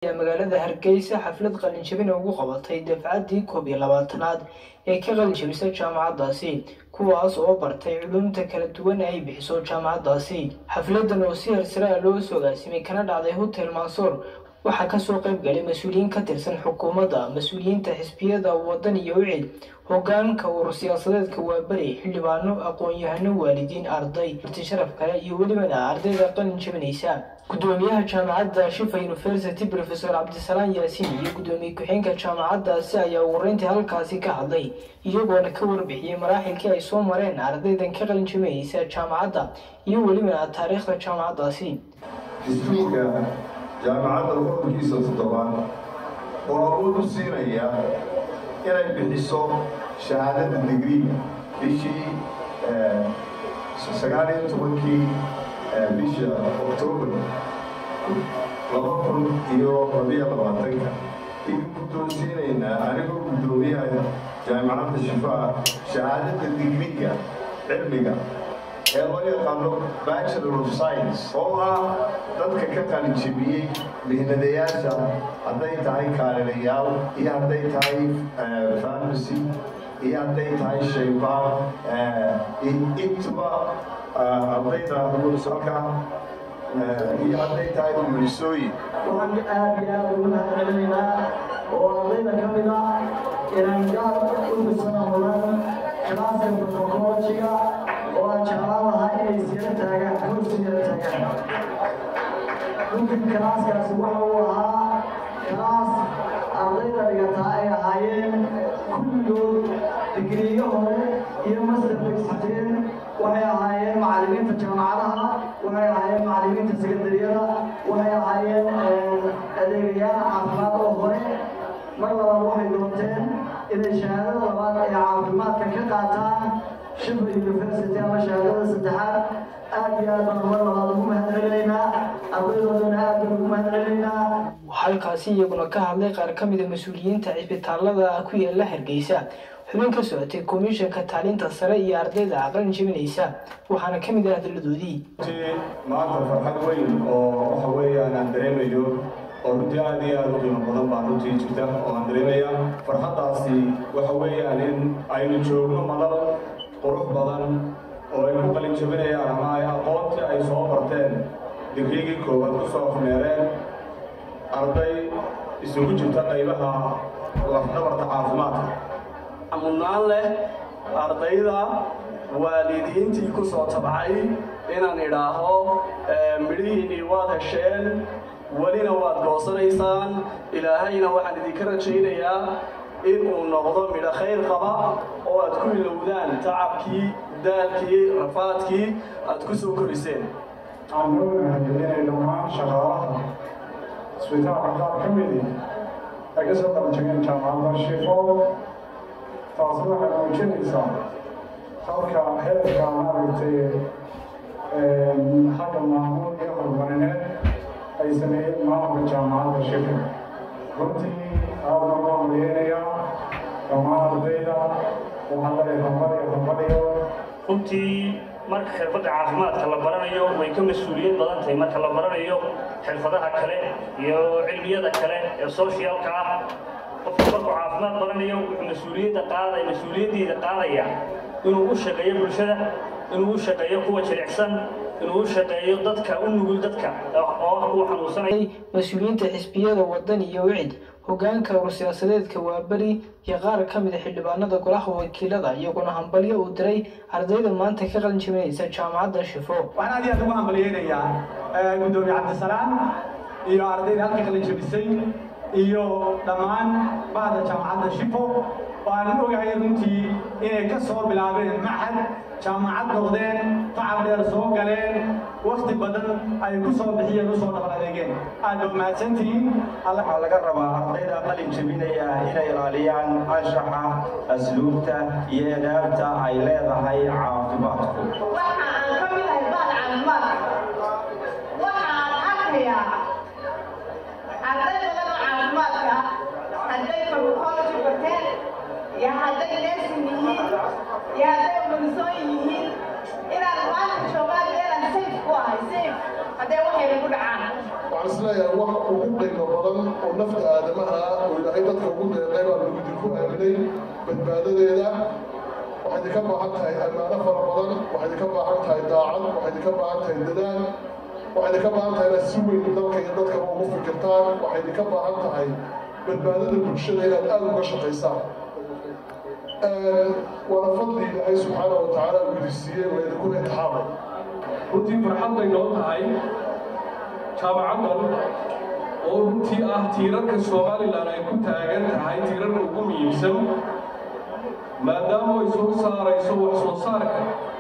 magaalada hargeysa xaflad qalinjabina ugu qabatay dafcaddii koob iyo labaatanaad ee ka qalinjabisa jaamacaddaasi kuwaas oo bartay culumta kala duwan ay bixiso jaamacaddaasi xafladan oo si hersare loo soo agaasimay kana dhacday hotel mansoor waxaa kasoo qayb galay mas-uuliyiin ka tirsan xukuumadda mas-uuliyiinta xisbiyada waddan iyo ucid hogaanka urur siyaasadeedka waaberi xildhibaano aqoon-yahano waalidiin arday arti sharaf kale iyo welibana ardayda qalin jabinaysa gudoomiyaha jaamacadda shifa university profesor cabdisalaan yaasiin iyo gudoomiye ku-xeenka jaamacaddaasi ayaa wareyntii halkaasi ka hadlay iyagoona ka warbixiyey maraaxilkii ay soo mareen ardaydan ka qalin jabinaysa jaamacadda iyo welibana taariikhda jaamacaddaasi jaamacadda xukunkiisa toddobaad oo awood u siinaya inay bixiso shahaadada digrii bishii sagaal iyo tobankii bisha oktoobar laba kun iyo labiyo labaatanka idin guddoonsiinaynaa anigoo guddoomiyaha jaamacadda shifaa shahaadada digriga cilmiga ee loo yaqaano bachelor of science oo ah dadka ka qalinjabiyey mihnadayaasha hadday tahay kaalilayaal iyo hadday tahay farmacy iyo hadday tahay shaybaar intuba ardayda halka iyo hadday tahay umulisooyin waxaan aad iyo aad ugu mahadcelinaynaa oo ardayda ka mid ah inaan gaar u dhisana mudan kalaaska protocologiga oo aan jeclaan lahaa inay siyar taagaan kursi yar taagaan runtii kalaaskaasi waxa uu ahaa kalaas ardayda dhigataa ay ahaayeen kulligood digriyo hore iyo master baysiteen waxay ahaayeen macallimiinta jaamacadaha waxay ahaayeen macallimiinta sekandariyada waxay ahaayeen adeegayaal caafimaad oo hore mar labaad waxay doonteen inay shahaadada labaad ee caafimaadka ka qaataan shibr university ama shahaadada saddexaad aad iyo aad baan mar labaad ugu mahadcelinaynaa ardaydoodana aad baan ugu mahadcelinaynaa halkaasi iyaguna ka hadlay qaar ka mida mas-uuliyiinta cisbitaalada ku yaala hargeysa xubin ka socotay komishanka taalinta sare iyo ardayda aqalin jabinaysa waxaana ka mid ah hadalladoodii maanta farxad weyn oo waxa weeyaan aan dareemayo oo runtii aad iyo aad u qiimo badan baa runtii jirta oo aan dareemaya farxaddaasi waxa weeyaan in aynu joogno madal qurux badan oo ay ku qalin jabinayaan ama ay aqoontii ay soo barteen digrigii koowaad ku soo afmeereen arday isugu jirta qaybaha lafdhabarta caafimaadka mudnaan leh ardayda waalidiintii ku soo tabcay inaan idhaaho midhihiinnii waad hesheen welina waad goosanaysaan ilaahayna waxaan idinka rajaynayaa inuu noqdo midho khayr qaba oo aad ku ilowdaan tacabkii daalkii rafaadkii aad ku soo koriseen waxaan loo mahadcelinay dhammaan shaqaalaha isbitaalka qaar ka midi ay ka soo qalanjageen jaamacadda shifo taasi waxay muujinaysaa halka heerka maaragtay xagga maamuul iyo horumarineed ay sameeyeen maamulka jaamacadda shifo runtii aad baan loo mariyeynayaa dhammaan ardayda waxaan leeyahay hambaliyo hambaliyo runtii marka xirfadda caafimaadka la baranayo way ka mas-uuliyad badan tahay marka la baranayo xirfadaha kale iyo cilmiyada kale ee socialka ah qofku markuu caafimaad baranayo wuxuu mas-uuliyadda qaadaya mas-uuliyaddiida qaadaya inuu u shaqeeyo bulshada inuu u shaqeeyo kuwa jilicsan inuu u shaqeeyo dadka u nugul dadka oo ah kuwa xanuunsanaya mas-uuliyiinta xisbiyada waddan iyo wicid hogaanka urur siyaasadeedka waaberi iyo qaar ka mida xildhibaanada golaha wakiilada iyaguna hambalyo uu diray ardayda maanta ka qalin jabinaysa jaamacadda shifo waxaan aad iyo aad ugu hambalyeynayaa guddoomiye cabdisalaam iyo ardayda halka qalin jabisay iyo dhammaan bahda jaamacadda shifo waan ogahay runtii inay ka soo bilaabeen maxad jaamacad noqdeen tacab dheer soo galeen wakti badan ay ku soo bixiyeen usoo dhabar adeegeen aad ba mahadsantihiin waxaa laga rabaa ardayda qalin jabinaya inay ilaaliyaan anshaxa asluubta iyo edaabta ay leedahay caafimaadku waxa aan ka mid ahay bahda caafimaadka waxaan arkayaa arday badan oo caafimaadka hadday farmacology barteen iyo hadday nursing yihiin iyo hadday umulisooyin yihiin inaan maanta joogaan meelaan safe ku ahay safe hadday waxayna ku dhacaan waxaan isleeyahay waxa ugu qiimo badan taagnay badbaadadeeda waxay idinka baahan tahay ammaano fara badan waxay idinka baahan tahay daacad waxay idinka baahan tahay dadaal waxay idinka baahan tahay inaad si weyn dalka iyo dadkaba ugu fikirtaan waxay idinka baahan tahay badbaadada bulshada inaad aada uga shaqaysaan waana fadli ilaahay subxaana wa tacaala uu idin siiyey waa idinkuna intixaamay runtii farxad bay noo tahay jaamacaddan oo runtii ah tiirarka somalilan ay ku taagan tahay tiirarka ugu muhiimsan maadaama ay soo saarayso wax soo saarka